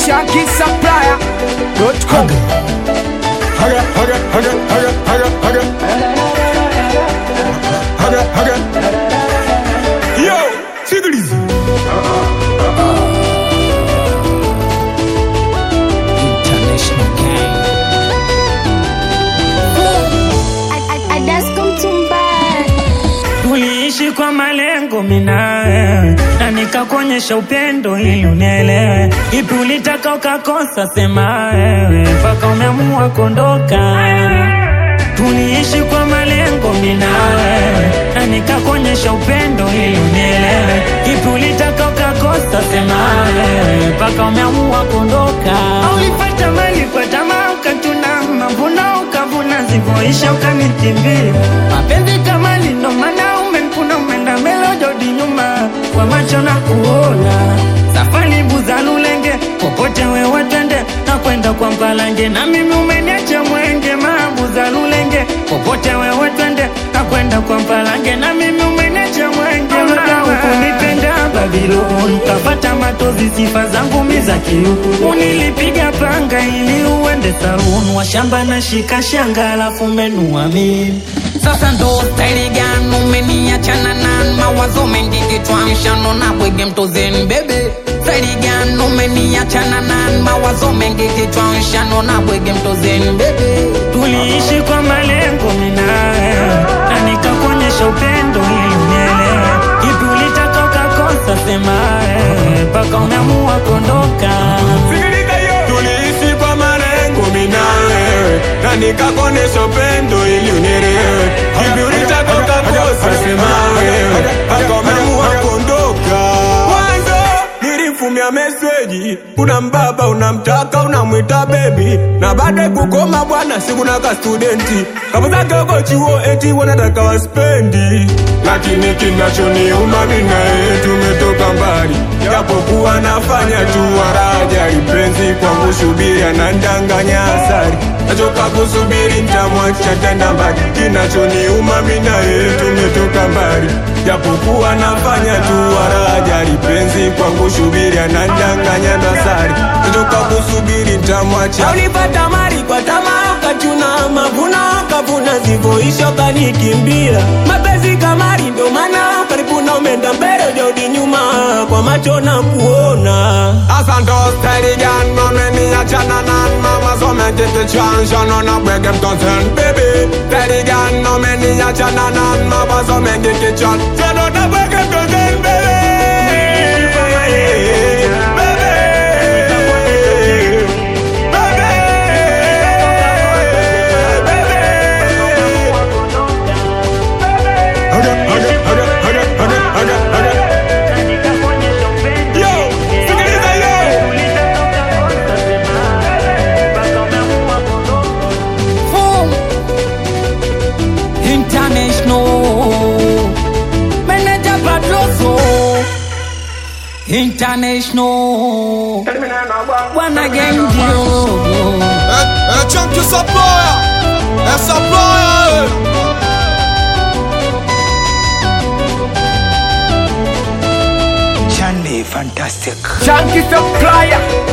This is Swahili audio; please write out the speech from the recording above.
shankisupplier.com Haga, haga, haga, haga, haga, haga. Haga, haga. Yo, sikiliza. International gang. Tuliishi kwa malengo minawe na nikakuonyesha upendo ili unielewe. Ipi ulitaka ukakosa, sema wewe mpaka umeamua kuondoka. Tuliishi kwa malengo minawe na nikakuonyesha upendo ili unielewe. Ipi ulitaka ukakosa, sema wewe mpaka umeamua kuondoka. Ulipata mali kwa tamaa ukachuna mavuno ukavuna zivyoisha ukanikimbia. Mapenzi kama ndo maana umekuna umeenda mbele hujarudi nyuma kwa macho na kuona safari buza lulenge popote wewe twende na kwenda kwa mpalange na mimi umeniacha mwenge mabuza lulenge popote wewe twende na kwenda kwa mpalange na mimi umeniacha mwenge ukunipenda Babiloni ukapata matozi sifa zangu mi za kiuku unilipiga panga ili uende saluni washamba na shika shanga alafu menua mimi Sasa ndo staili gani umeniachana na mawazo mengi kichwani shano na bwege mtozeni bebe staili gani umeniachana na mawazo mengi kichwani shano na bwege mtozeni bebe tuliishi kwa malengo minawe na nikakuonyesha upendo ili unielewe ipi ulitaka ukakosa semawe mpaka umeamua kuondoka Sikiliza yo. Tuliishi kwa malengo mimi na wewe na nikakuonesha upendo ili unielewe. Hivi ulitaka ukakosa, sema wewe mpaka umeamua kuondoka. Mwanzo nilimfumia meseji, una mbaba unamtaka unamwita bebi, na baada kukoma bwana, sikuna ka studenti kama zake uko chuo eti wanataka waspendi, lakini kinachoniuma mimi na yeye tumetoka mbali, japokuwa nafanya tu waraja lipenzi kwangu subiri anandanganya asari nachoka kusubiri ntamwacha tenda mbali kinachoniuma mimi na yeye tumetoka mbali japokuwa nafanya tu waraja lipenzi kwangu subiri anandanganya dasari nachoka kusubiri ntamwacha ulipata mali kwa tamaa ukachuna mavuno kavuna zivoisho kanikimbia mapenzi kamari ndo maana karibu na umeenda mbele ujarudi nyuma kwa macho na kuona asante starigan mameniachana nan mama somengikichanshano na bwege mtosen bebe starigan nomeniachana nan mama somengikichan shano na bwege mtosen bebe Yo, sikiliza yo. Boom. International Manager Padroso International Bwana Gengio É, é Chunk Supplier, é Supplier. Chunky supplier